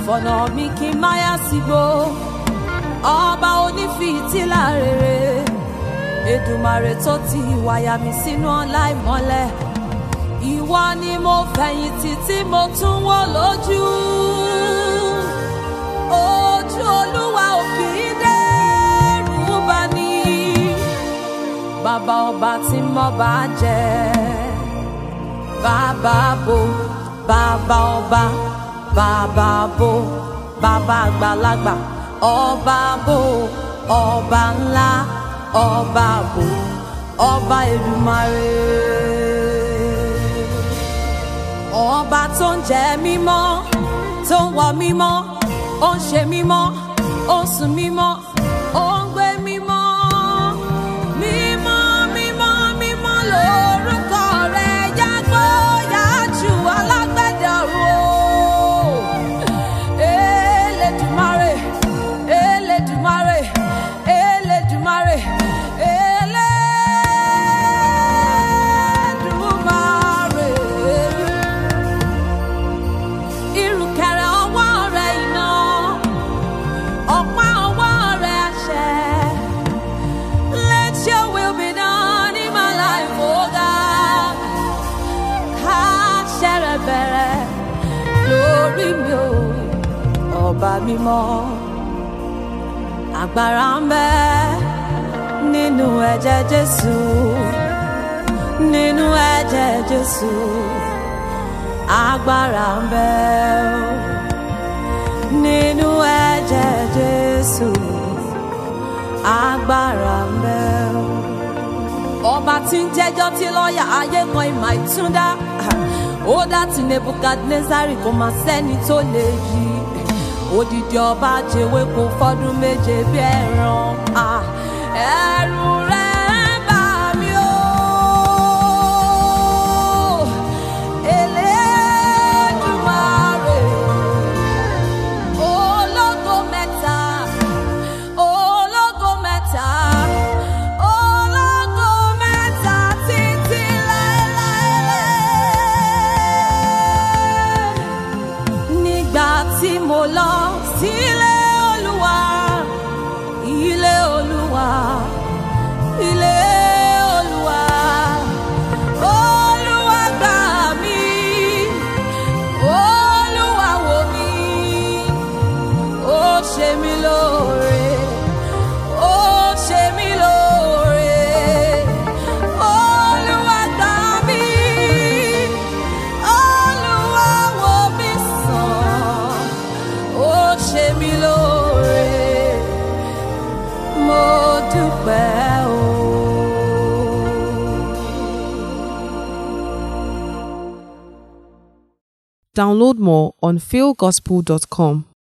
fọ̀nà mi kí n má yá sígbó ọba onífìtílà rere Èdùmàrè tó ti wáyà mi sínú ọlá ìmọ́lẹ̀ ìwọ ni mo fẹ̀yìntì tí mo tún wò lójú ojú olúwa ò kì í dẹ́rù bà ní bàbá ọba tí mo bá jẹ bàbá bo bàbá ọba bàbá bo bàbá àgbàlagbà ọba bo ọba ńlá ọba bo ọba Èdùmàrè ọba tó ń jẹ mímọ́ tó ń wọ mímọ́ ó ń ṣe mímọ́ ó ń sùn mímọ́ ó ń gbé mímọ́ mímọ́ mímọ́ mímọ́ lórúkọ rẹ̀ yàgbó yàjù alágbẹ̀dẹ ọ̀run o Elédùmarè Elédùmarè Elédùmarè Elédùmarè ìrùkẹ̀rẹ̀ ọwọ́ rẹ̀ iná ọ̀pá ọwọ́ rẹ̀ àṣẹ. Let your will be done in my life, oh God. Káṣẹ rẹ̀ bẹ̀rẹ̀ lórí mi o, ọba mímọ́. Agbára ń bẹ nínú ẹ̀jẹ̀ Jésù, nínú ẹ̀jẹ̀ Jésù agbára ń bẹ o nínú ẹ̀jẹ̀ Jésù agbára ń bẹ o. ọba tí ń jẹ́jọ́ tí lọ́ọ̀yà ayé kan ìmọ̀ ìtúndá ó dá ti Nebukadnezari kò máa sẹ́ni tó lè yí odidi ọba jẹ́wé kò fọ́dún méje bí ẹran ah, ẹ̀rù rẹ̀ bà mí o. Elédùmarè ológo mẹ́ta ológo mẹ́ta ológo mẹ́ta títí láéláé. nígbà tí mo lọ sílé Olúwa ilé Olúwa ilé Olúwa Olúwa gbà mí Olúwa wò mí ó ṣe mí lóore ó ṣe mí lóore Olúwa gbà mí Olúwa wò mí sàn ó ṣe mí lóore mo dúpẹ́ o. Download more on philgospel.com.